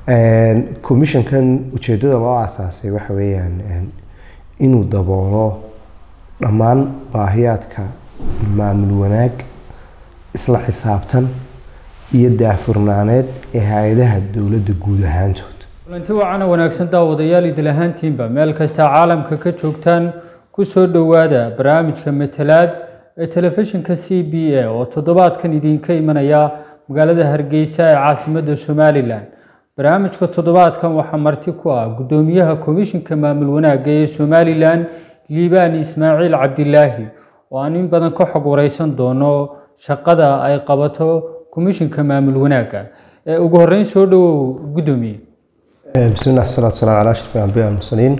commissionkan ujeedada loo aasaasay waxa weeyaan inuu daboolo dhammaan baahiyaadka maamul wanaag isla xisaabtan iyo daafurnaaneed ee hay-adaha dowladda guud ahaantood kulanti wacan wanaagsan daawadayaal idil ahaantiinba meel kasta caalamka ka joogtaan kusoo dhowaada barnaamijka matalaad ee telefishinka c b a oo toddobaadkan idinka imanaya magaalada hargeysa ee caasimadda somalilan barnaamijka toddobaadkan waxaa marti ku ah guddoomiyaha komishinka maamul wanaagga ee somalilan liibaan ismaaciil cabdilaahi oo aan in badan ka xog wareysan doono shaqada ay qabato komishinka maamul wanaagga ee ugu horeyn soo dhowow guddoomiye bismillah salaatu salaam calaa ashraf anbiya almursaliin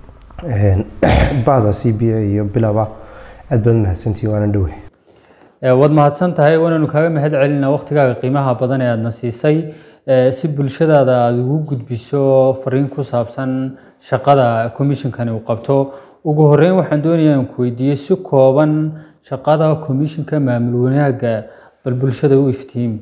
bahda c b a iyo bilaba aad baad mahadsantihi waana dhowe waad mahadsan tahay waananu kaaga mahad celinaa waqtigaaga qiimaha badan ee aadna siisay si bulshadaada aada ugu gudbiso fariin ku saabsan shaqada commissionkani uu qabto ugu horeyn waxaan doonayaa aan ku weydiiyey si kooban shaqada commissionka maamul wanaagga bal bulshada u iftiimi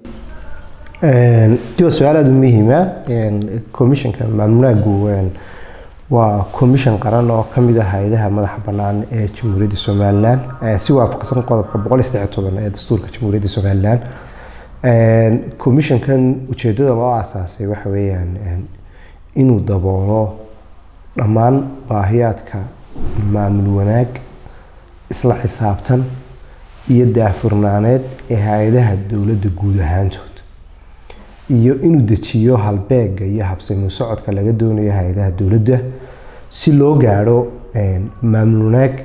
waa su-aal aada u muhiima commissionka maamul wanaaggu waa commission qaran oo ka mid ah hay-adaha madaxa bannaan ee jamhuuriyadda somalilan si waafaqsan qodobka boqol iyo saddex toban ee dastuurka jamhuuriyadda somalilan commissionkan ujeedada loo aasaasay waxa weeyaan inuu daboolo dhammaan baahiyaadka maamul wanaag isla xisaabtan iyo daafurnaaneed ee hay-adaha dowladda guud ahaantood iyo inuu dejiyo halbeega iyo habsami socodka laga doonayo hay-adaha dowladda si loo gaadho maamul wanaag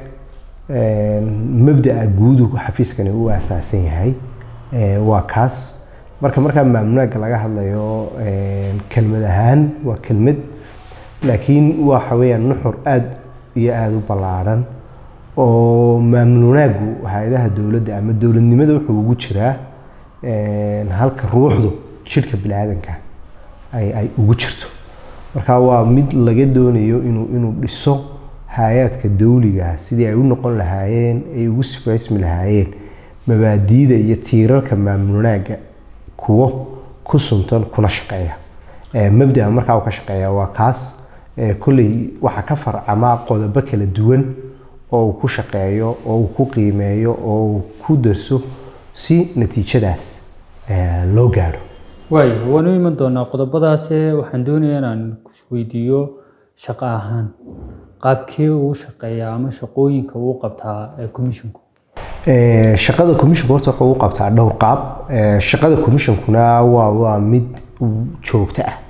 mabdaa guudu xafiiskani u asaasan yahay waa kaas marka markaa maamul wanaagga laga hadlayo kelmad ahaan waa kelmad laakiin waxa weeyaan nuxur aada iyo aada u ballaadhan oo maamul wanaaggu hay-adaha dowladda ama dowladnimada wuxuu ugu jiraa halka ruuxdu jidhka bini-aadanka ay ay ugu jirto marka waa mid laga doonayo inuu inuu dhiso hay-aadka dawliga sidii ay u noqon lahaayeen ay ugu sifaysmi lahaayeen mabaadiida iyo tiirarka maamul wanaagga kuwo ku suntan kuna shaqeeya mabdaa markaa uu ka shaqeeya waa kaas kolley waxaa ka farcamaa qodobo kala duwan oo uu ku shaqeeyo oo uu ku qiimeeyo oo uu ku darso si natiijadaas loo gaadho waay waanu iman doonaa qodobadaase waxaan doonayaa inaan weydiiyo shaqo ahaan qaabkee uu shaqeeyaa ama shaqooyinka uu qabtaa commissionku shaqada commissionku horta wuxuu u qabtaa dhowr qaab shaqada commissionkuna waa waa mid joogto ah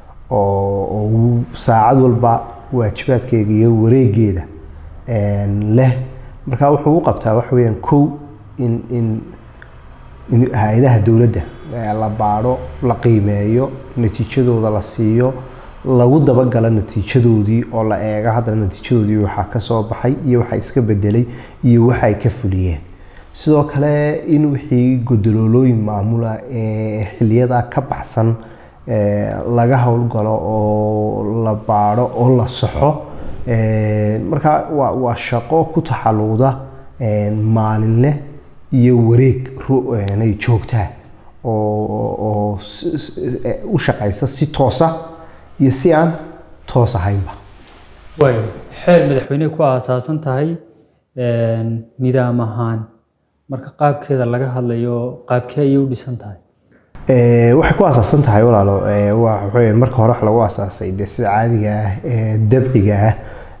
oo saacad walba waajibaadkeeda iyo wareegeeda leh marka wuxuu u qabtaa waxa weyaan kow in in hay-adaha dowladda la baadho la qiimeeyo natiijadooda la siiyo lagu dabagalo natiijadoodii oo la eego haddana natiijadoodii waxaa ka soo baxay iyo waxa iska bedelay iyo waxa ay ka fuliyeen sidoo kale in wixii godoloolooyin maamula ee xiliyada ka baxsan laga howlgalo oo la baadho oo la soxo marka waa waa shaqo ku taxaluuda maalinle iyo wareeg nay joogtaa oo u shaqaysa si toosa iyo si aan toos ahaynba waay xeer madaxweyne ku aasaasan tahay nidaam ahaan marka qaabkeeda laga hadlayo qaabkee ayay u dhisan tahay waxay ku aasaasan tahay walaalo waa marka hore wax lagu aasaasay dee sida caadiga ah ee dabciga ah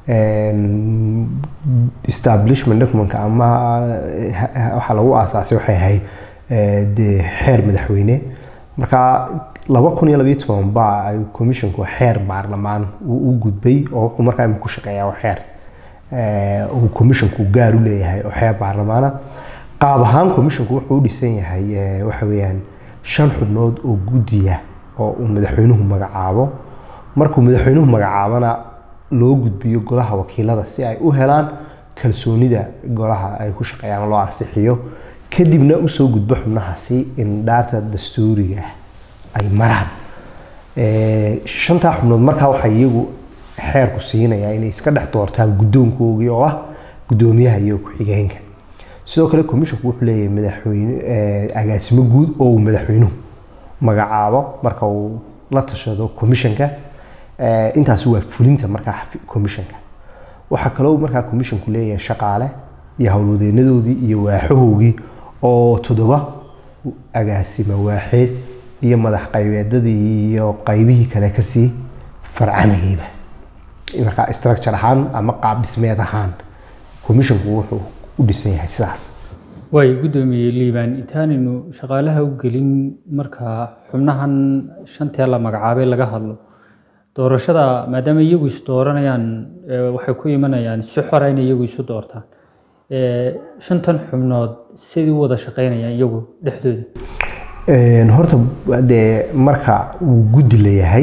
establishment documentka ama waxaa lagu aasaasay waxay ahayd dee xeer madaxweyne marka laba kun iyo labayo toban baa ay commissionku xeer baarlamaan u gudbay oo wuxuu markaa ku shaqeeyaa xeer uu commissionku gaar u leeyahay oo xeer baarlamaana qaab ahaan commissionku wuxuu u dhisan yahay waxa weeyaan shan xubnood oo guddiya oo uu madaxweynuhu magacaabo markuu madaxweynuhu magacaabana loo gudbiyo golaha wakiilada si ay u helaan kalsoonida golaha ay ku shaqeeyaan loo ansixiyo kadibna usoo gudbo xubnahaasi in dhaata dastuuriga ay maraan shantaa xubnood markaa waxay iyagu xeerku siinayaa inay iska dhex doortaan guddoonkoogii oo ah guddoomiyaha iyo ku-xigeenka sidoo kale commissionku wuxuu leeyahay madaxweyne agaasimo guud oo uu madaxweynuhu magacaabo marka uu la tashado commissionka Eh, intaasi waa fulinta markaa xafi- commissionka waxaa kaloo markaa commissionku leeyahay shaqaale iyo howlwadeenadoodii iyo waaxahoogii oo toddoba agaasima waaxeed iyo madax qaybeedadii iyo qaybihii kale kasii farcamayeyba markaa structure ahaan ama qaab dhismeed ahaan commissionku wuxuu u dhisan yahay sidaas waay guddoomiye liibaan intaanaynu shaqaalaha u gelin marka xubnahan shantee la magacaabay laga hadlo doorashada maadaama iyagu is dooranayaan ee, waxay ku imanayaan si xora inay iyagu isu doortaan Ee, shantan xubnood sidii u wada shaqaynayaan iyagu dhexdooda Een, horta dee marka uu guddi leeyahay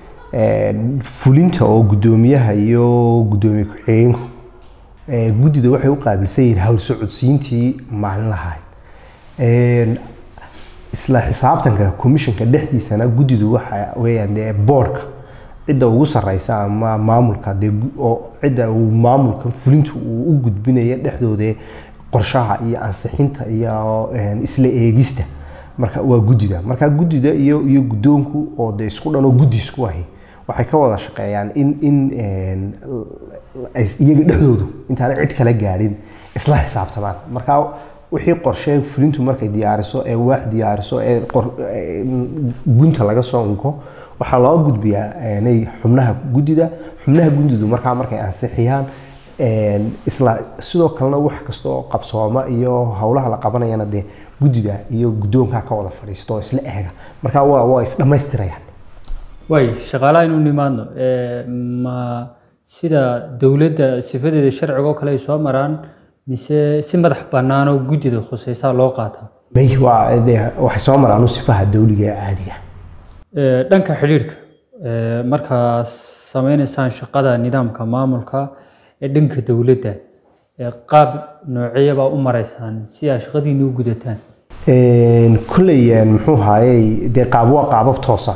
een, fulinta oo guddoomiyaha iyo guddoomiye ku-xigeenku ee, guddida waxay u qaabilsan yihiin hawl socodsiintii maalin lahayd Een, isla xisaabtanka commissionka dhexdiisana guddidu waxa weeyaan dee boardka cidda ugu sareysa ama maamulka dee gu- oo cidda uu maamulka fulintu uu u gudbinayo dhexdooda qorshaha iyo ansixinta iyo een, isla eegista marka waa guddida marka guddida iyo iyo guddoonku oo dee isku dhan oo guddi isku ahi waxay ka wada shaqeeyaan in in een, l- ay iyaga dhexdoodu intaana cid kala gaadhin isla xisaabtamaan marka wixii qorshe fulintu markay diyaariso ee waax diyaariso ee qor- ee gunta laga soo unko waxaa loo gudbiyaa inay xubnaha guddida xubnaha guddidu markaa markay ansixiyaan een, isla sidoo kalena wax kasta oo qabsooma iyo howlaha la qabanayana dee guddida iyo guddoonka ka wada fadhiisto oo isla eega marka waa waa isdhammaystirayaan waay shaqaalaha inuu nimaadno ee, ma sida dowladda sifadeeda sharciga oo kale ay soo maraan mise si madax bannaan oo guddida khusaysaa loo qaataa may waa dee waxay soo maraan u sifaha dawliga ee caadiga Ee, dhanka xidhiidhka ee, markaa sameynaysaan shaqada nidaamka maamulka ee dhanka dowladda ee qaab nooceeyabaa u maraysaan si aad shaqadiina u gudataan Een, kolley een, muxuu haayey dee qaab waa qaabab toosa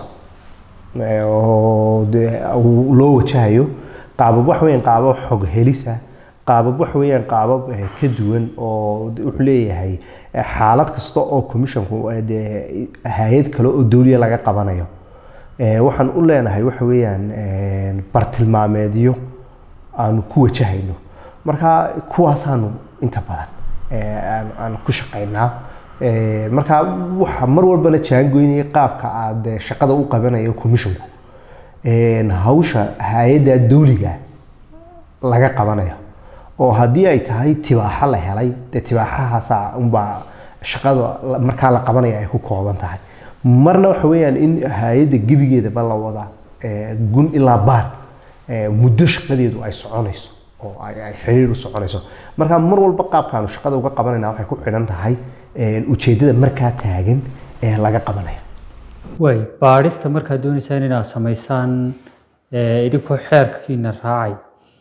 Ee, oo dee uu loo wajahayo qaabab wax weeyaan qaabab xog helisa qaabab wax weeyaan qaabab eh, ka duwan oo de- wuxuu leeyahay eh, xaalad kasta oo commissionku eh, dee hay-ad kale oo dawliya laga qabanayo Ee, waxaan u leenahay waxa weeyaan een, bartilmaameedyo aanu ku wajahayno marka kuwaasaanu inta badan ee, aan- aan ku shaqaynaa Ee, marka waxa mar walbana jaangoynaya qaabka aad eh, shaqada u qabanayo commissionku Een, hawsha hay-adda dawliga laga qabanayo oo haddii ay tahay tibaaxa la helay dee tibaaxahaasa unbaa shaqada la- markaa la qabanaya ay ku kooban tahay marna waxa weeyaan in hay-adda gebigeedaba la wada ee, gun ilaa baar ee, muddo shaqadeedu ay soconayso oo ay ay xiriir u soconayso marka mar walba qaabkaanu shaqada uga qabanayna waxay ku xidhan tahay een, ujeeddada markaa taagan ee laga qabanayo waay baadhista markaad doonaysaan inaad samaysaan ee, idinkoo xeerkiina raacay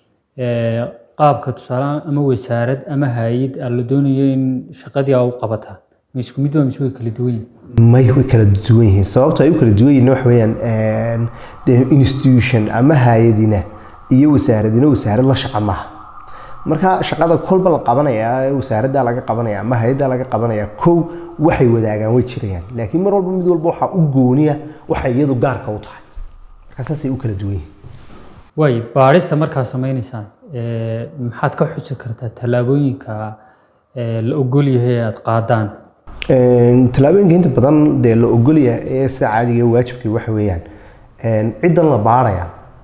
ee, qaabka tusaale ama wasaarad ama hay-ad aad la doonayo in shaqadii aa u qabataan ma isku mid waa mise way kala duwan yihiin may way kala duwan yihiin sababta ay u kala duwan yihiin waxa weeyaan een, dee institution ama hay-adina iyo wasaaradina wasaarad la shaqa maaha marka shaqada kolba la qabanaya ee wasaaradda laga qabanaya ama hay-adda laga qabanaya kow waxay wadaagaan way jirayaan laakiin mar walba mid walba waxaa u gooniya waxay iyadu gaarka u tahay marka saasay u kala duwan yihiin waay baadhista markaad sameynaysaan ee, maxaad ka xusi kartaa tallaabooyinka ee, la ogol yahay ee aad qaadaan Een, tallaabooyinka inta badan dee la ogolyahay ee sida caadiga ee waajibkii waxa weeyaan een, ciddan la baaraya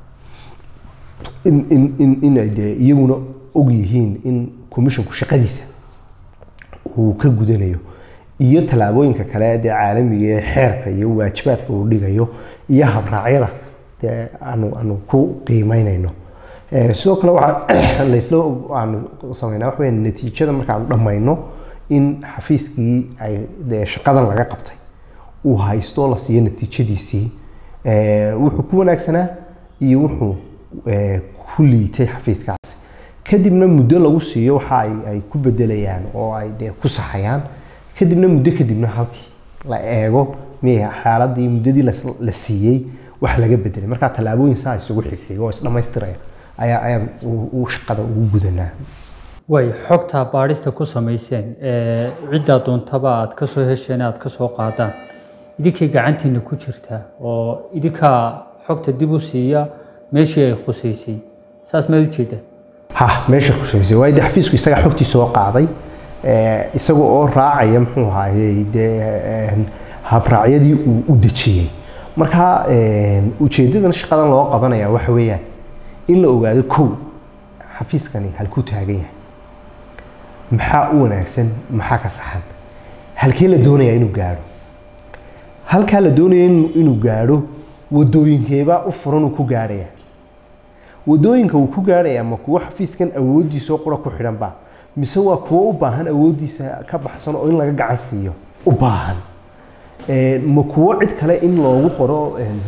in in in inay dee iyaguna og yihiin in commissionku shaqadiisa uu ka gudanayo iyo tallaabooyinka kale dee caalamiga ee xeerka iyo waajibaadka uu dhigayo iyo habraacyada dee aanu aanu ku qiimeynayno Ee, sidoo kale waxaa laysla aanu sameynaa waxa weeyaan natiijada markaanu dhammayno in xafiiskii ay dee shaqadan laga qabtay uu haysto la siiyo natiijadiisii Ee, wuxuu ku wanaagsanaa iyo wuxuu ee, ku liitay xafiiskaasi kadibna muddo lagu siiyo waxa ay ay ku bedelayaan oo ay dee ku saxayaan kadibna muddo kadibna halkii la eego miyay xaaladii muddadii las- la siiyey wax laga bedelay marka tallaabooyin saa isugu xigxiga oo isdhammaystiraya ayaa ayaan u- u shaqada ugu gudanaa waay xogtaa baadhista ku samayseen ee, ciddaa doontaba aad ka soo hesheen aad ka soo qaadaan idinkay gacantiina ku jirtaa oo idinkaa xogta dib u siiya meeshii ay khusaysay saas maad ujeedaa ha meesha khushaysay waayo dee xafiisku isaga xogtii soo qaaday isaga oo raacaya muxuu ahaayey dee habraacyadii uu u dejiyey marka ujeedadan shaqadan loo qabanaya waxa weeyaan in la ogaado kow xafiiskani halkuu taagan yahay maxaa u wanaagsan maxaa ka saxan halkee la doonayaa inuu gaadho halkaa la doonaya inuu gaadho wadooyinkeebaa u furan uu ku gaadhaya wadooyinka uu ku gaadhaya ma kuwo xafiiskan awooddiisao qura ku xidhanba mise waa kuwo u baahan awooddiisa ka baxsan oo in laga gacan siiyo u baahan ma kuwo cid kale in loogu qoro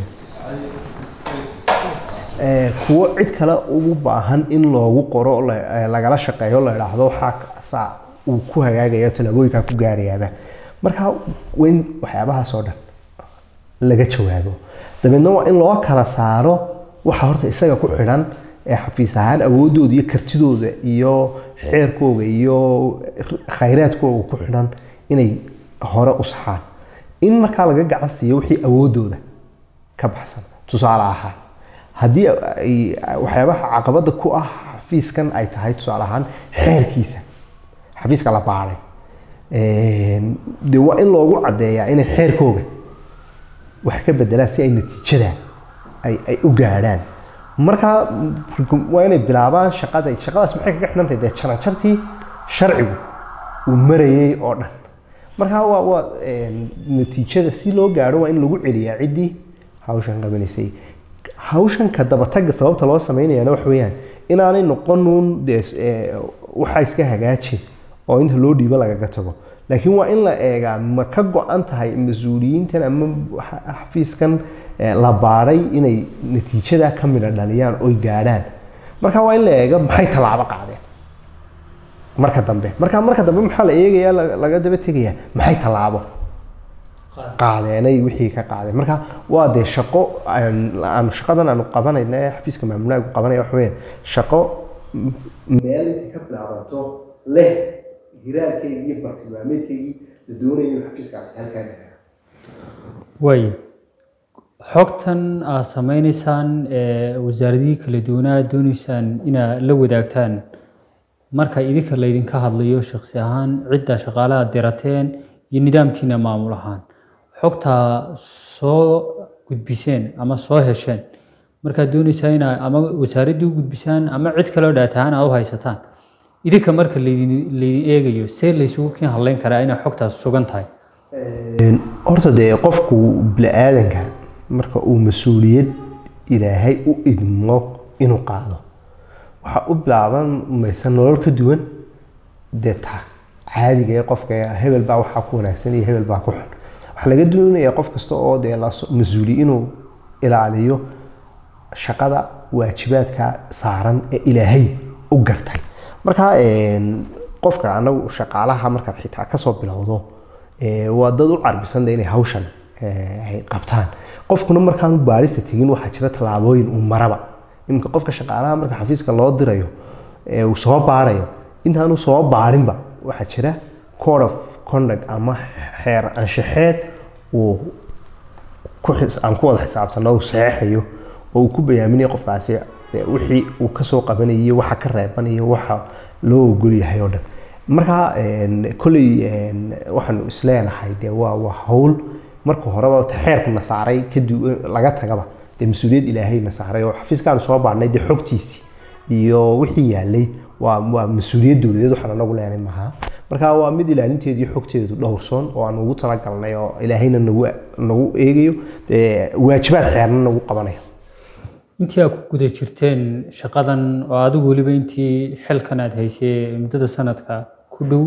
kuwo cid kale ugu baahan in loogu qoro lagala shaqeeyo la idhaahdo waxaa saa uu ku hagaagaya tallaabooyinkaa ku gaadhayaaba marka waa in waxyaabahaas oo dhan laga jawaabo dabeedna waa in loo kala saaro waxa horta isaga ku xidhan ee xafiis ahaan awoodooda iyo kartidooda iyo xeerkooga iyo khayraadkooga ku xidhan inay hore u saxaan in markaa laga gacan siiyo wixii awoodooda ka baxsan tusaale ahaan haddii waxyaabaha caqabada ku ah xafiiskan ay tahay tusaale ahaan xeerkiisa xafiiska la baaday de waa in loogu caddeeyaa inay xeerkooga wax ka bedelaan si ay natiijada ay u gaadhaan markaa waa inay bilaabaan shaqada shaqadaas maxay kaga xidhantahay dee jaranjartii sharcigu uu marayay oo dhan markaa waa waa natiijada si loo gaadho waa in lagu celiyaa ciddii hawshan qabanaysay hawshan ka dabatagga sababta loo sameynayana waxa weeyaan inaanay noqonuun dee waxaa iska hagaajin oo inta loo dhiibo lagaga tago laakiin waa in la eegaa ma ka go-an tahay mas-uuliyiintan ama xafiiskan la baadhay inay natiijada ka midha dhaliyaan oy gaadhaan marka waa in la eega maxay tallaabo qaadeen marka dambe marka marka dambe maxaa la eegayaa laga daba tegayaa maxay tallaabo qaadeenay wixii ka qaadeen marka waa dee shaqo aanu shaqadan aanu qabanayna ee xafiiska maamulaagu qabanaya waxa weeyaan shaqo meel intay ka bilaabato leh hiraalkeygii iyo bartilmaameedkeygii la doonaya inuu xafiiskaasi halkaa gaaro waay xogtan aad sameynaysaan ee wasaaradihii kala duwanaa dooneysaan inaad la wadaagtaan marka idinka laydinka hadlayo shaksi ahaan cidda shaqaalaha dirateen iyo nidaamkiina maamul ahaan xogtaa soo gudbiseen ama soo hesheen markaad dooneysaan inaad ama wasaaraddii u gudbisaan ama cid kaleo dhaatahaan aad u haysataan idinka marka laydin laydin eegayo see laysugu kiin hadleyn karaa inay xogtaas sugan tahay horta dee qofku bini-aadanka marka uu mas-uuliyad ilaahay u idmo inuu qaado waxaa u bilaaban maysa nolol ka duwan dee ta caadiga ee qofka hebel baa waxaa ku wanaagsan iyo hebel baa ku xun waxaa laga doonayaa qof kasta oo dee mas-uuli inuu ilaaliyo shaqada waajibaadka saaran ee ilaahay u gartay marka qofka anagu shaqaalaha markaad xitaa kasoo bilowdo waa dad u carbisanda inay hawshan ay qabtaan qofkuna markaanu baarista tegin waxaa jira tallaabooyin uu maraba iminka qofka shaqaalaha marka xafiiska loo dirayo uu soo baarayo intaanu soo baarinba waxaa jira code of conduct ama xeer anshaxeed uu aan ku wada xisaabtano uu saxeexayo oo uu ku bayaaminayo qofkaasi wixii uu kasoo qabanayo waxa ka reebanayo waxa loo ogol yahay oo dhan marka kolley waxaanu isleenahay dee waa waa hawl marka horeba xeerku na saaray kadib laga tagaba dee mas-uuliyad ilaahay na saaray oo xafiiskaanu soo baarnay dee xogtiisii iyo wixii yaalay waa waa mas-uuliyad dowladeed waxaan anagu leenay maha marka waa mid ilaalinteedu iyo xogteedu dhowrsoon oo aan ugu talagalnay oo ilaahayna nagu nagu eegayo waajibaad xeerna nagu qabanayo intii aad ku guda jirteen shaqadan oo adigu weliba intii xilkan aad haysay muddada sanadka ku dhow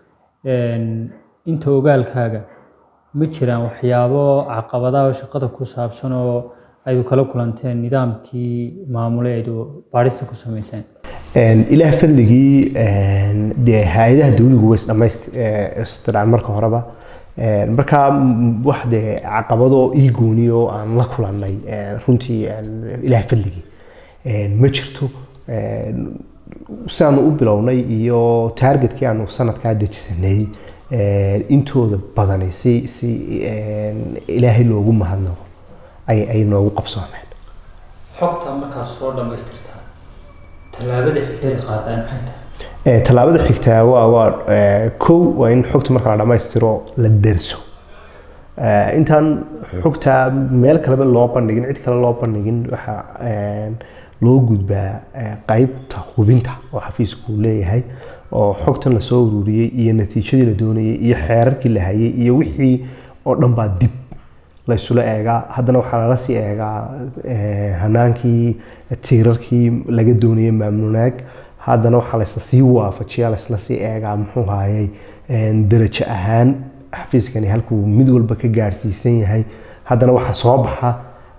inta ogaalkaaga ma jiraan waxyaabo caqabadaha oo shaqada ku saabsan oo aydu kala kulanteen nidaamkii maamule aydu baadhista ku samayseen ilaah fadligii dee hay-adaha dawligu way isdhamaystiraan marka horeba marka wax dee caqabado ii gooni oo aan la kulannay runtii ilaah fadligii ma jirto si aanu u bilownay iyo taargetkii aanu sanadkaa dejisanay eh, intooda badani si si eh, ilaahay loogu mahadnaqo ay ay noogu qabsoomeen xogta markaas soo dhammaystirtaa tallaabada xigtay qaadaan maxay tahay Eh, tallaabada xigtaa waa waa eh, kow waa in xogta marka la dhammaystiro la derso Eh, intaan xogta meel kaleba loo bandhigin cid kale loo bandhigin waxaa eh, loo gudbaa eh, qaybta hubinta oo xafiisku uu leeyahay oo xogtan lasoo ururiyey iyo natiijadii la doonayay iyo xeerarkii la hayay iyo wixii oo dhan baa dib la isula eegaa haddana waxaa lala sii eegaa eh, hanaankii tiirarkii laga doonayay maamulnaag haddana waxaa laysla sii waafajiyaa laysla sii eegaa muxuu hayay darajo ahaan xafiiskani halkuu mid walba ka gaadhsiisan yahay haddana waxaa soo baxa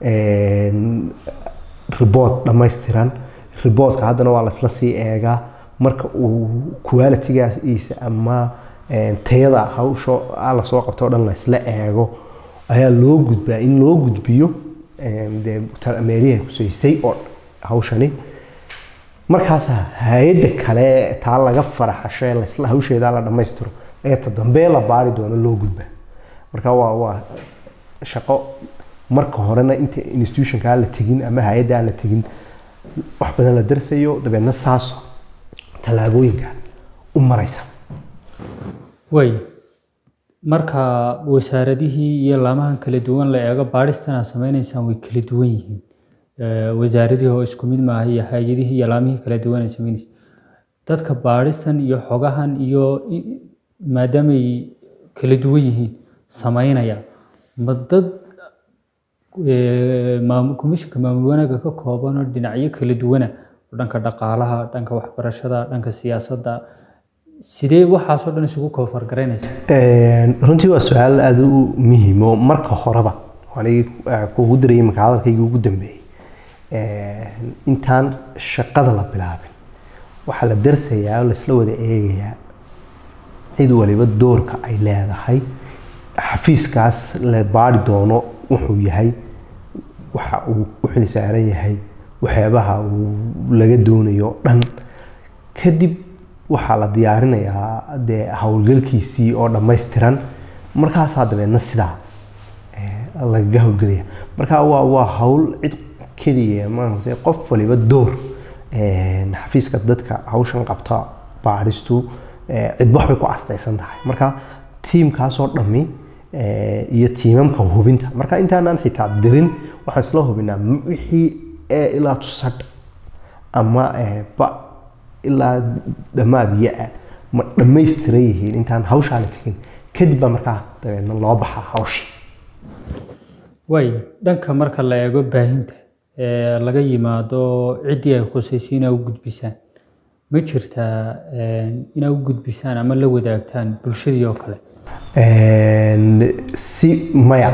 report dhammaystiran reportka haddana waa laysla sii eegaa marka uu qualitygaisa ama eh, tayada hawsha ah lasoo qabto oo dhan laysla eego ayaa loo gudbaa in loo gudbiyo eh, dee ta- meelihii ay kusaysay oo hawshani markaas hay-adda kale taa laga faraxashay laysla hawsheedaa la dhammaystiro ee ta dambe la baari doono loo gudba marka waa waa shaqo marka horena inta institutionkaa la tegin ama hay-adda aan la tegin wax badan la darsayo dabeedna saas tallaabooyinka u maraysa way marka wasaaradihii iyo laamahan kala duwan la eego baadhistan aad sameynaysaan way kala duwan yihiin Eh, wasaaradihii oo isku mid maaha iyo hay-adihii iyo laamihii kala duwan aad sameynaysa dadka baadhistan iyo xogahan iyo i- maadaamay kala duwan yihiin sameynaya ma dad eh, maamul komishinka maamul wanaagga ka kooban oo dhinacyo kala duwana oo dhanka dhaqaalaha dhanka waxbarashada dhanka siyaasadda sidee waxaasoo dhan isugu koofar garaynaysa Een, runtii waa su-aal aada u muhiim oo marka horeba anigi kugu dirayay marka hadalkaygii ugu dambeeyey Een, intaan shaqada la bilaabin waxaa la darsayaa oo laisla wada eegayaa cid waliba doorka ay leedahay xafiiskaas la baari doono wuxuu yahay waxa uu u xil saaran yahay waxyaabaha uu laga doonayo oo dhan kadib waxaa la diyaarinayaa dee howlgalkiisii oo dhammaystiran markaasaa dabeedna sidaa eh, lagaga howlgelaya marka waa waa hawl cid keliya maaragtay qof waliba door eh, xafiiska dadka hawshan qabta baadhistu eh, cidba waxbay ku castaysan tahay marka tiimkaasoo dhammi eh, iyo tiimamka hubinta marka intaanaan xitaa dirin waxaan isla hubinaa m- wixii ee ilaa tusadh ama eh, ba ilaa dhammaad ya-a ma dhammaystiran yihiin intaan hawshaa la tegin kadib baa markaa dabeedna loo baxaa hawshii way dhanka marka la eego baahinta ee laga yimaado ciddii ay khusaysa inaa u gudbisaan ma jirtaa een, inaa u gudbisaan ama la wadaagtaan bulshadii oo kale Een, si maya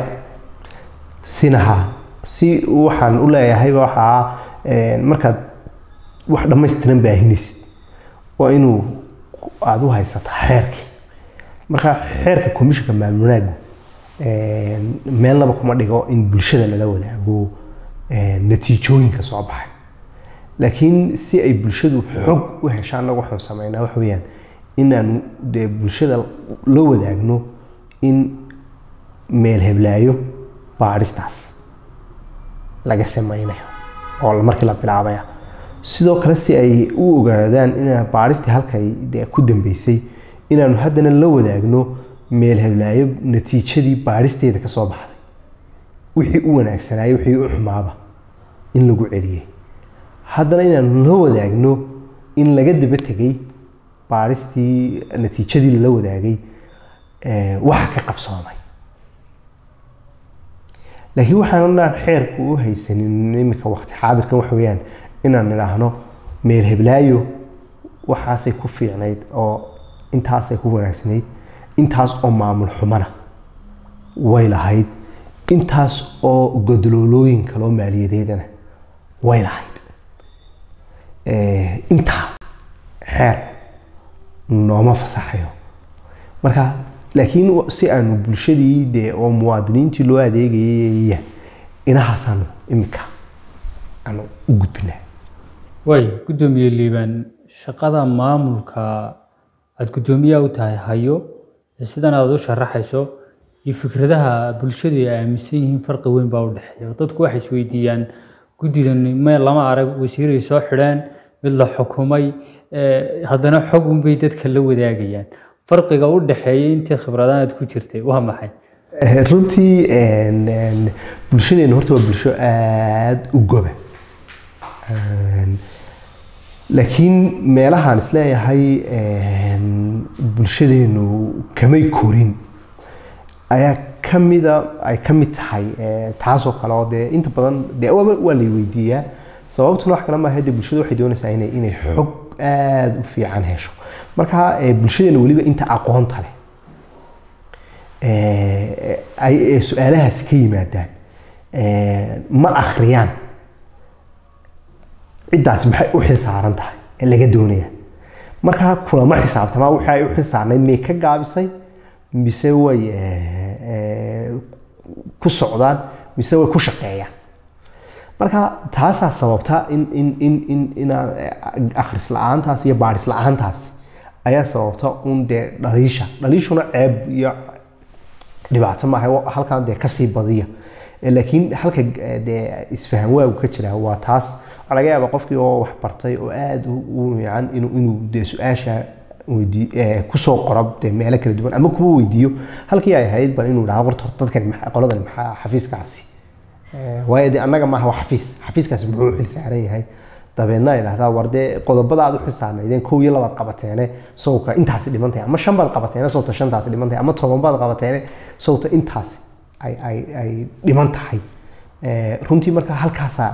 sinaha si waxaan u leeyahay waxaa een, markaad wax dhammaystiran baahinaysid waa inuu aada u haysata xeerkii marka xeerka komishinka maamulnaagu een, meelnaba kuma dhigo in bulshada lala wadaago een, natiijooyinka soo baxay laakiin si ay bulshadu xog u heshaan annagu waxaan sameynaa waxa weeyaan inaanu dee bulshada la wadaagno in meel heblaayo baadhistaas laga sameynayo oo la- markii la bilaabaya sidoo kale si ay u ogaadaan ina baadhistii halkay dee ku dambeysay inaanu haddana la wadaagno meel heblaayo natiijadii baadhisteeda ka soo baxday wixii u wanaagsanaayo wixii u xumaaba in lagu celiyey haddana inaanu la wadaagno in laga daba tegay baadhistii natiijadii lala wadaagay eh, waxa ka qabsoomay laakiin waxaan xeerku u haysanin iminka waqti xaadirkan waxa weeyaan inaan idhaahno meel heblaayo waxaasay ku fiicnayd oo intaasay ku wanaagsanayd intaas oo maamul xumana way lahayd intaas oo godoloolooyin kaloo maaliyadeedana way lahayd Eh, intaa xeer nooma fasaxayo marka laakiin wa- si aanu bulshadii dee oo muwaadiniintii loo adeegayay inahaasaanu imika aanu u gudbinaa way guddoomiye liibaan shaqada maamulka aada guddoomiyaha u tahay hayo sidan aad u sharaxayso iyo fikradaha bulshadu ay aaminsan yihiin farqi weyn baa u dhexeeya dadku waxay isweydiiyaan guddidan me lama arag wasiiray soo xidheen mid la xukumay haddana xog unbay dadka la wadaagayaan farqiga u dhexeeya intii khibradahan aad ku jirtay waa maxay runtii bulshadeenu horta waa bulsho aada u goba laakiin meelahaan isleeyahay bulshadeenu kamay korin ayaa kamida ay ka mid tahay taasoo kale oo dee inta badan dee waa lay weydiiyaa sababtuna wax kale maaha dee bulshada waxay doonaysaa inay inay xog aada u fiican hesho marka bulshadeena weliba inta aqoonta leh ay su-aalahaasi ka yimaadaan ma akhriyaan ciddaas maxay u xil saaran tahay ee laga doonaya markaa kulama xisaabtamaa waxa ay u xil saarnayd may ka gaabisay mise way ku socdaan mise way ku shaqeeyaan marka taasaa sababta in in in in inaan akhris la-aantaas iyo baadhis la-aantaas ayaa sababta un dee dhaliisha dhaliishuna ceeb iyo dhibaato maaha halkan dee kasii badiya laakiin halka dee isfahan waagu ka jira waa taas waxaa laga yaabaa qofkii oo wax bartay oo aada u fiican inuu inuu dee su-aasha weydii kusoo qoro dee meelo kala duwan ama kuwa weydiiyo halkii ay ahayd bal inuu dhaha horta dadkan qoladan maxaa xafiiskaasi waayo dee annaga maaha waa xafiis xafiiskaasi muxuu xil saaran yahay dabeedna ay dhahdaa war dee qodobada aad u xil saarnaydeen kow iyo labaad qabateene sawka intaasi dhimantahay ama shan baad qabateene sawta shantaasi dhimantahay ama toban baad qabateene sawta intaasi ay ay ay dhiman tahay runtii marka halkaasaa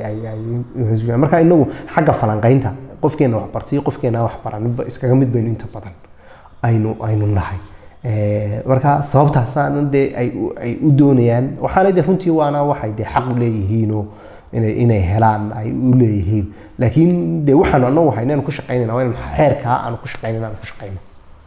marka inagu xagga falanqaynta qofkeena wax bartay qofkeena wax baranba iskaga mid baynu inta badan aynu aynu nahay marka sababtaasaana dee ay ay u doonayaan waxaana de runtii waana waxay dee xaq leeyihiinoo inay inay helaan ay u leeyihiin laakiin dee waxaanu anagu hayna aanu ku shaqaynayna waa inaan xeerkaa aanu ku shaqaynayna aanu ku shaqayno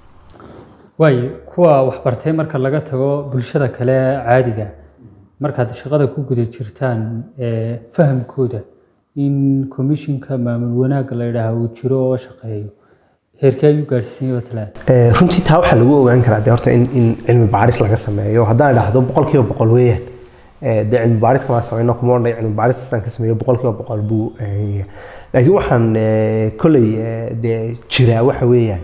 waayo kuwa waxbartay marka laga tago bulshada kale caadiga markaad shaqada ku guda jirtaan fahamkooda in commissionka maamul wanaagga la yidhaaha uu jiro oo shaqeeyo heerkee ayuu gaadhsiiyey watalaan runtii taa waxaa lagu ogaan karaa de horta in in cilmi baaris laga sameeyo haddaan idhaahdo boqol kiiba boqol weeyaan de cilmi baaris kamaa sameyno kuma odhanay cilmi baaristaan ka sameeyo boqol kiiba boqol buu laakiin waxaan kolley de jiraa waxa weeyaan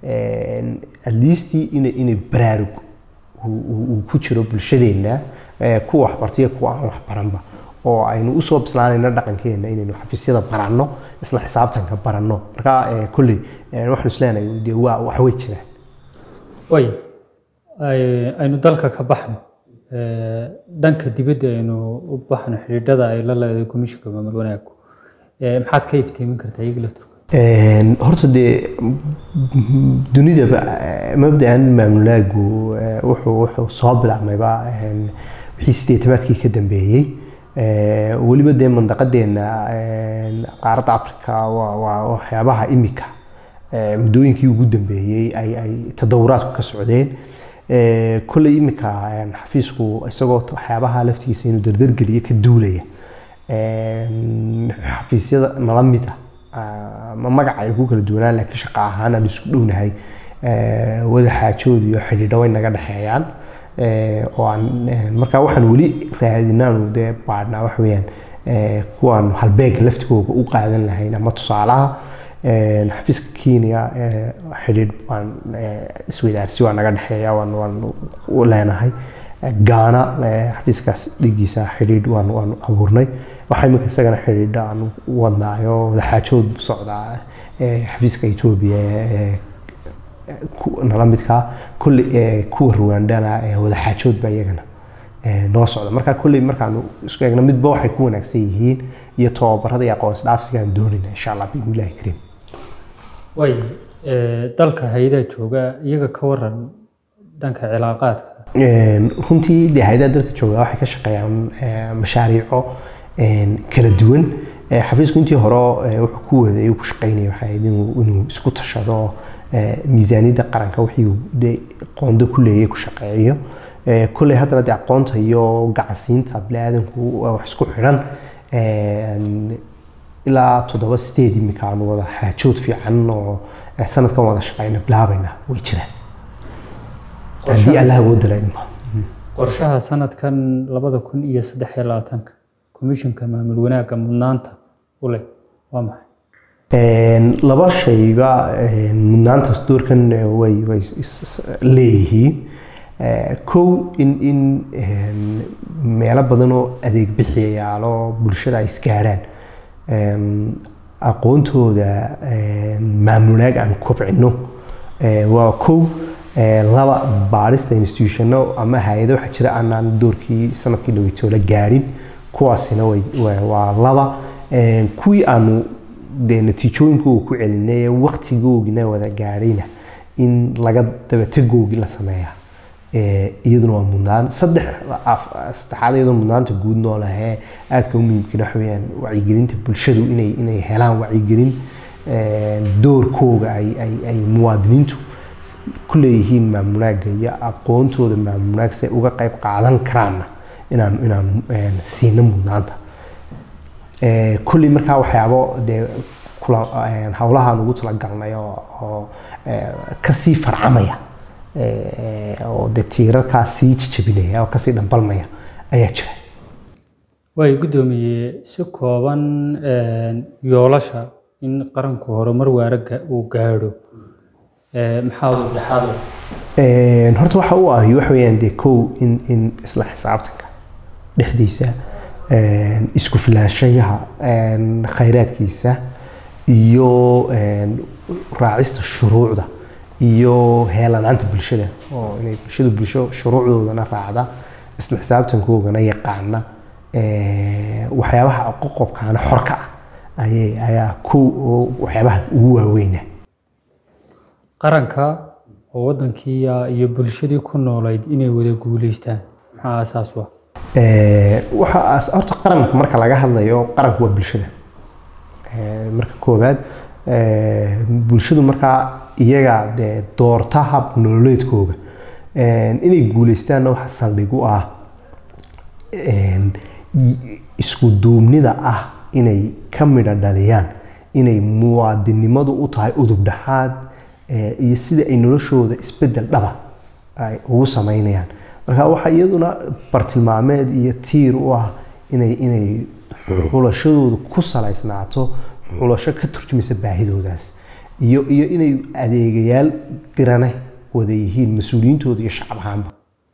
at least inay inay baraarug uu ku jiro bulshadeenna kuwa waxbartaiyo kuwa aan waxbaranba oo aynu usoo bislaanayno dhaqankeena inaynu xafiisyada baranno isla xisaabtanka baranno marka kolley waxaanu isleenahay dee waa wax way jiraan way aynu dalka ka baxno dhanka dibadda aynu u baxno xidhiidhada ay la leedahay komishinka maamul wanaaggu maxaad ka iftiimin kartaa iyaga laftirkooda horta dee dunidaba mabdaan maamulaagu wuxuu wuxuu soo bilaabmayba wixii sideetamaadkii ka dambeeyey weliba dee mandaqadeena qaaradda africa waa waxyaabaha imika muddooyinkii ugu dambeeyey ay ay tadawuraadku ka socdeen kolley imika xafiisku isagoo waxyaabaha laftigiisa inuu dardargeliyo ka duulaya xafiisyada nala mid ah ma magaca ay ku kala duwanaan laakiin shaqa ahaan aan isku dhownahay wada xaajood iyo xidhiidho way naga dhexeeyaan oo aan markaa waxaan weli raadinaanu dee baadhnaa wax weeyaan kuwaan halbeeg laftigooga u qaadan lahayn ama tusaalaha xafiiska kenya xidhiidh waan isweydaarsi waa naga dhexeeya waan waan u leenahay gaana xafiiskaas dhigiisa xidhiidh waan waan abuurnay waxaa imika isagana xidhiidha aan wadnaayo wadaxaajood socdaa xafiiska etoobiya nala midkaa kolley kuwa ruwandana wadaxaajood baa iyagana noo socda marka kolley markaanu isku eegno midba waxay ku wanaagsan yihiin iyo tababarada iyo aqoonsi dhaafsigaan doonayna insha allah biidnillahi kariim way dalka hay-adaha jooga iyaga ka waran dhanka cilaaqaadka runtii dee hay-adaha dalka jooga waxay ka shaqeeyaan mashaariico kala duwan xafiisku intii hore wuxuu ku waday ku shaqeynaya waxay ahayd inuu isku tashado miisaaniyadda qaranka wixii de qoondo ku leeyay ku shaqeeyo kolley haddana dee aqoonta iyo gacansiinta biniaadanku waa wax isku xidhan ilaa toddoba sideed imika aanu wada xaajood fiican oo sanadkan wada shaqeyna bilaabayna way jiraan haddii allah awooda la idmo qorshaha sanadkan labada kun iyo saddex iyo labaatanka komishinka maamul wanaagga mudnaanta u leh waa maxay Een, laba shayba een, mudnaantaas doorkan eh, way way is- is- leeyihiin Eh, kow in in een, meelo badan oo adeeg bixiyayaalo bulshada ay isgaadhaan Een, aqoontooda een, maamulaag aan kobcino Eh, waa kow Eh, laba baarista institutiono ama hay-ado waxaa jira aanaan doorkii sanadkii dhaweytoola gaarin kuwaasina way waa- waa laba Een, kuwii aanu dee natiijooyinkooga ku celinay ee waktigoogina wada gaadhayna in laga dabategoogi la sameeya Eh, iyaduna waa mudnaan saddex af- saddexaad iyadoo mudnaanta guud noo lehee aadka u muhiimkina waxa weeyaan wacyigelinta bulshadu inay inay helaan wacyigelin eh, doorkooga ay ay ay muwaadiniintu ku leeyihiin maamulaaga iyo aqoontooda maamulaag si ay uga qayb qaadan karaanna inaan inaan eh, siino mudnaanta Eh, kulli markaa waxyaabo dee kula eh, hawlahaan ugu talagalnay oo oo eh, kasii farcamaya eh, oo dee tiirarkaa sii jijabinaya oo kasii dhambalmaya ayaa jira way guddoomiye si kooban een, yoolasha in qaranku horumar waara ga- uu gaadho ee, maxaa u dhexaad u Een, horta waxa u ahi waxa weeyaan dee kow in in isla xisaabtanka dhexdiisa een, isku filaanshayaha een, khayraadkiisa iyo een, raacista shuruucda iyo heelanaanta bulshada oo inay bulshadu bulsho shuruucdoodana raacda isla xisaabtankoogana yaqaana ee, waxyaabaha qoqobkaana xorka ah ayay ayaa kow oo waxyaabaha ugu waaweyna qaranka oo wadankii iyo bulshadii ku noolayd inay wada guuleystaan maxaa asaas u ah Ee, waxa as- horta qaranka marka laga hadlayo qaranku waa bulshada Ee, marka koowaad ee, bulshadu markaa iyaga dee doorta hab nololeedkooga Ee, inay guuleystaanna waxa saldhig u ah een, i- isku duubnida ah inay ka midha dhaliyaan inay muwaadinimadu u tahay udub dhexaad ee, iyo sida ay noloshooda isbedel dhaba ay ugu sameynayaan marka waxaa iyaduna bartilmaameed iyo tiir u ah inay inay xulashadoodu ku salaysnaato xulasho ka turjumaysa baahidoodaas iyo iyo inay adeegayaal dirane wada yihiin mas-uuliyiintooda iyo shacab ahaanba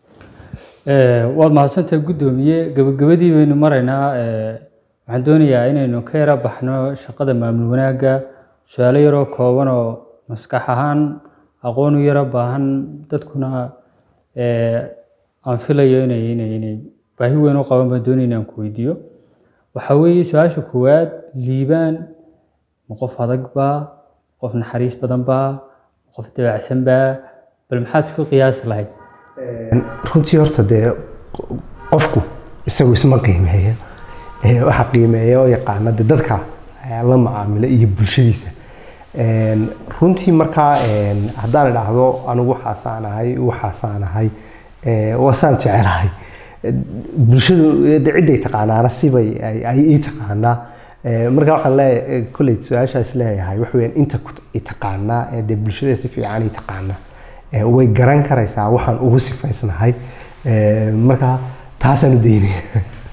Ee, waad mahadsantahay guddoomiye gabagabadii baynu maraynaa ee, waxaan doonayaa inaynu ka yara baxno shaqada maamul wanaagga su-aalo yaroo kooban oo maskax ahaan aqoon u yara baahan dadkuna ee, aan filayo inay inay inay baahi weyn u qaban baan doonaya inaan ku weydiiyo waxaa weeye su-aasha koowaad liibaan ma qof adag baa qof naxariis badan baa qof dabacsan baa bal maxaad isku qiyaasi lahayd runtii horta dee qofku isagu isma qiimeeyo Ee, waxa qiimeeya oo yaqaana dee dadka ayaa la macaamila iyo bulshadiisa Een, runtii markaa een, haddaan idhaahdo anigu waxaasaan ahay waxaasaan ahay ee, waasaan jecelahay Ee, bulshadu ee, dee ciday taqaanaana sibay ay ay ii taqaanaa Ee, marka waxaan leeyahay kolley su-aashaas leeyahay wax weeyaan inta ku i taqaanaa ee dee bulshada si fiican ii taqaanaa Ee, way garan karaysaa waxaan ugu sifaysnahay Ee, marka taasaan u daynaya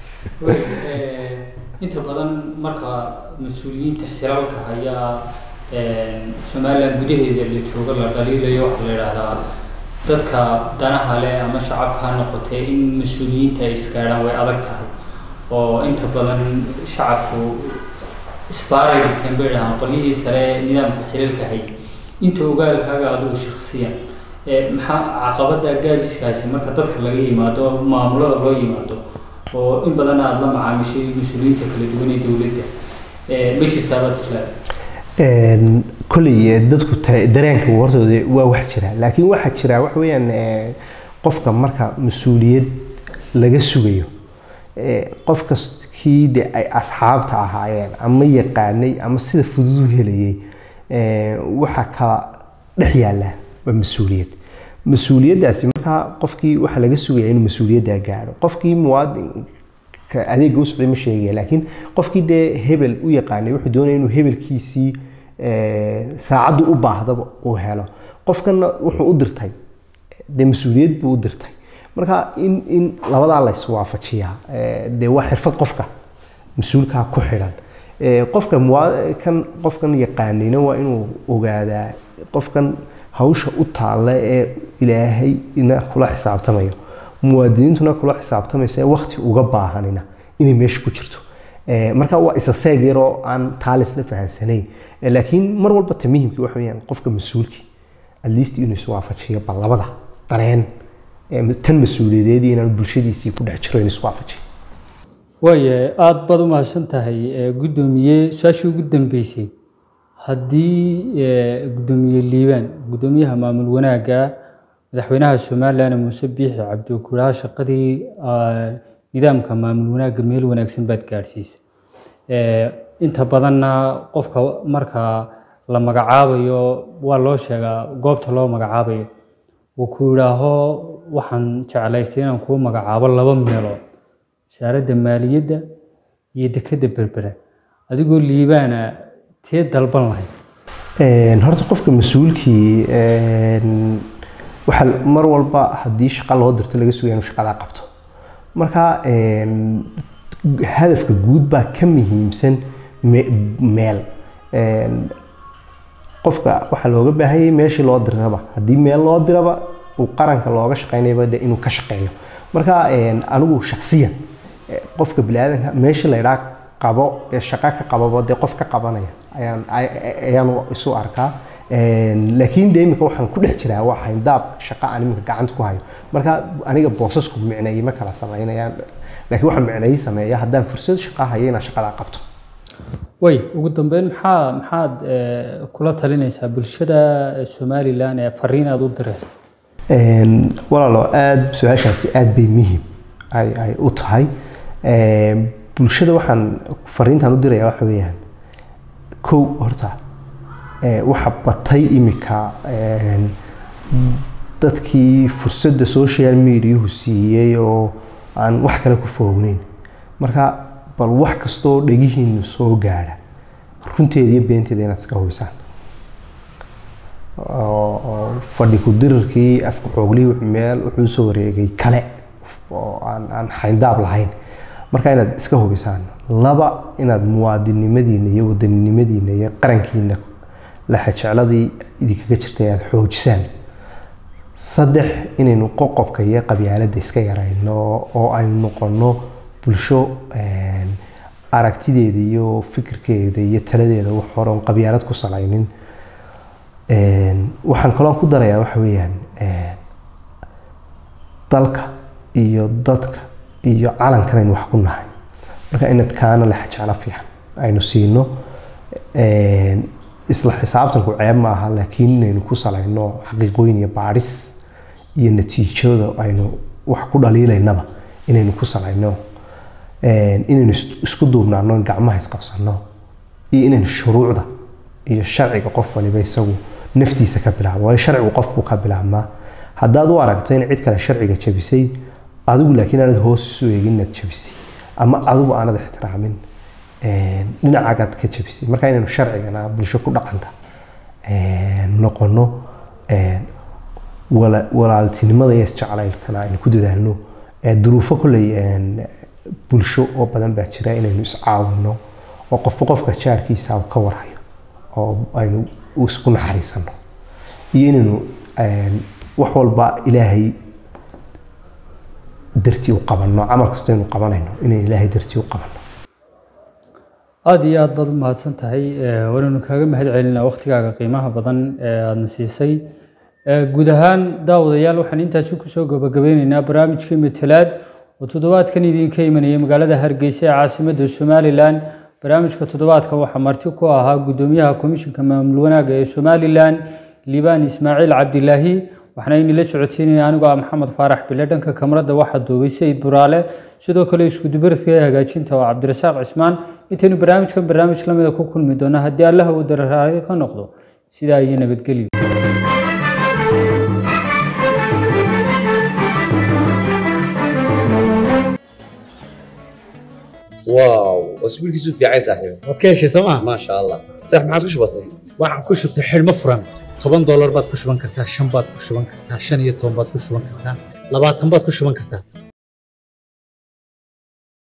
inta badan marka mas-uuliyiinta xilalka hayaa somalilan gudaheeda la joogo la dhaliilayo waxaa la yidhaahdaa dadka danaha leh ama shacabka ha noqotee in mas-uuliyiinta ay isgaadhaan way adag tahay oo inta badan shacabku isbaaray dhigteen bay dhahaan qolyihii sare nidaamka xilalka hay inta ogaalkaaga adigu shaksiyan ee maxaa caqabada gaabiskaasi marka dadka laga yimaado maamulada loo yimaado oo in badan aada la macaamishay mas-uuliyiinta kala duwan ee dowladda ee ma jirtaa baad isleedahay Een, kolley eh, dadku ta- dareenka wartooda waa wax jira laakiin waxaa jira wax weeyaan eh, qofka marka mas-uuliyad laga sugayo eh, qof kastkii de ay asxaabta ahaayeen ama yaqaanay ama sida fudud u helayay eh, waxaa kala dhex yaala waa mas-uuliyad mas-uuliyaddaasi markaa qofkii waxaa laga sugaya inuu mas-uuliyaddaa gaadho qofkii muwaadinka adeega u socday ma sheegaya laakiin qofkii dee hebel u yaqaanay wuxuu doonaya inuu hebelkiisii eh, saacaddu u baahdaba uu helo qofkana wuxuu u dirtay dee mas-uuliyad buu u dirtay marka in in labadaa la iswaafajiyaa eh, dee waa xirfad qofka mas-uulkaa ku xidhan Eh, qofka mua- kan qofkan yaqaanina waa inuu ogaadaa qofkan hawsha u taalla ee ilaahay ina kula xisaabtamayo muwaadiniintuna kula xisaabtamaysa wakti uga baahanina inay meesha ku jirto Eh, marka waa isa seeg yaroo aan taalis la fahansanayn Eh, laakiin mar walba ta muhimkii waxa weyaan qofka mas-uulkii at least inuu iswaafajiyo bal labada dareen eh, tan mas-uuliyadeed iyo inaan bulshadiisii ku dhex jiro inuu iswaafajiyo waaye aada baad u mahadsan tahay ee, guddoomiye su-aashii ugu dambeysay haddii ee, guddoomiye liibaan guddoomiyaha maamul wanaagga madaxweynaha somalilan muuse biixi cabdi kulaha shaqadii aa, nidaamka maamul wanaagga meel wanaagsan baad gaadhsiisay Ee, inta badanna qofka marka la magacaabayo waa loo sheegaa goobta loo magacaabayo uu ku yidhaaho waxaan jeclaystay inaan kuu magacaabo laba meelood wasaaradda maaliyadda iyo dekedda berbera adigoo liibaana tee dalban lahayd Een, horta qofka mas-uulkii een, waxaa mar walba haddii shaqa loo dirto laga sugaya inuu shaqadaa qabto marka een, hadafka guud baa ka muhiimsan me- meel Een, qofka waxaa looga baahanyay meeshii loo diraba haddii meel loo diraba uu qaranka looga shaqeynayaba de inuu ka shaqeeyo marka een, anigu shaksiyan eh, qofka biniaadanka meeshii la idhaa qabo ee shaqo ka qababa dee qof ka qabanaya ayaan ay- ayaan isu arkaa Een, laakiin de imika waxaan ku dhex jiraa waa hayndaab shaqa aan imika gacanta ku hayo marka aniga boosasku micneeye ma kala sameynayaan laakiin waxaan micneeye sameeya haddaan fursad shaqa hayo inaan shaqadaa qabto way ugu dambeyn maxaa maxaad ee, kula talinaysaa bulshada somalilan ee fariin aad u dirayso Een, walaalo aad su-aashaasi aad bay muhiim ay ay u tahay Een, bulshada waxaan fariintan u diraya waxa weeyaan kow horta ee, waxa batay imika een, dadkii fursadda social mediahu siiyey oo aan wax kale ku foognayn marka bal wax kastoo dhegihiinu soo gaadha runteeda iyo beenteeda inaad iska hubisaan oo oo fadhi ku dirirkii afka xooglihii wuxuu meel wuxuu soo wareegay kale oo aan aan xayndaab lahayn marka inaad iska hubisaan laba inaad muwaadinnimadiina iyo wadaninimadiina iyo qarankiina laxajecladii idinkaga jirtay aad xoojisaan saddex inaynu qoqobka iyo qabyaaladda iska yarayno oo aynu noqono bulsho een, aragtideeda iyo fikirkeeda iyo taladeeda wax hore oon qabyaalad ku salaynin Een, waxaan kaloo ku darayaa waxa weeyaan een, dalka iyo dadka iyo calankan aynu wax ku nahay marka inad kaana la xajeclo fiican aynu siino Een, isla xisaabtanku ceeb ma aha laakiin inaynu ku salayno xaqiiqooyin iyo baadhis iyo natiijada aynu wax ku dhaliilaynaba inaynu ku salayno Een, inaynu is- isku duubnaano in gacmaha isqabsano iyo inaynu shuruucda iyo sharciga qof waliba isagu naftiisa ka bilaabo waayo sharcigu qofku ka bilaabmaa haddaad u aragto in cid kale sharciga jabisay adigu laakiin aanad hoos isu eegin inaad jabisay ama adigu aanad ixtiraamin een, dhinacagaad ka jabisay marka inaynu sharcigana bulsho ku dhaqanta een, noqono een, wala- walaaltinimada iyo isjeclaylkana aynu ku dadaalno Ee, duruufo kolley een, bulsho oo badan baa jira inaynu iscaawino oo qofba qofka jaarkiisa uu ka warhayo oo aynu isku naxariisano iyo inaynu een, wax walba ilaahay dartii u qabanno camal kasta aynu qabanayno inaynu ilaahay dartii u qabanno aada iyo aad baad u mahadsan tahay ee, waanaynu kaaga mahad celinaa waqtigaaga qiimaha badan ee aadna siisay Ee, guud ahaan daawadayaal waxaan intaasi kusoo gabagabeyneynaa barnaamijkii matalaad oo toddobaadkan idinka imanaya magaalada hargeysa ee caasimadda somalilan barnaamijka toddobaadka waxaa marti ku ahaa guddoomiyaha komishinka maamul wanaagga ee somalilan liibaan ismaaciil cabdilaahi waxaana inila socodsiinaya anigoo ah maxamed faarax bile dhanka kamarada waxaa duubay sayid buraale sidoo kale iskudubaridka ee hagaajinta oo cabdirasaaq cismaan intaynu barnaamijkan barnaamij lamida ku kulmi doona haddii allaha uu dararaali ka noqdo sidaa iyo nabadgelyo واو اسبوع كيسو في عايز صاحبي waad ka heshay sooma ما شاء الله صح ما عادش بسيط waxaan ku shubtay xidhmo furan toban doolar baad ku shuban kartaa shan baad ku shuban kartaa shan iyo toban baad ku shuban kartaa labaatan baad ku shuban kartaa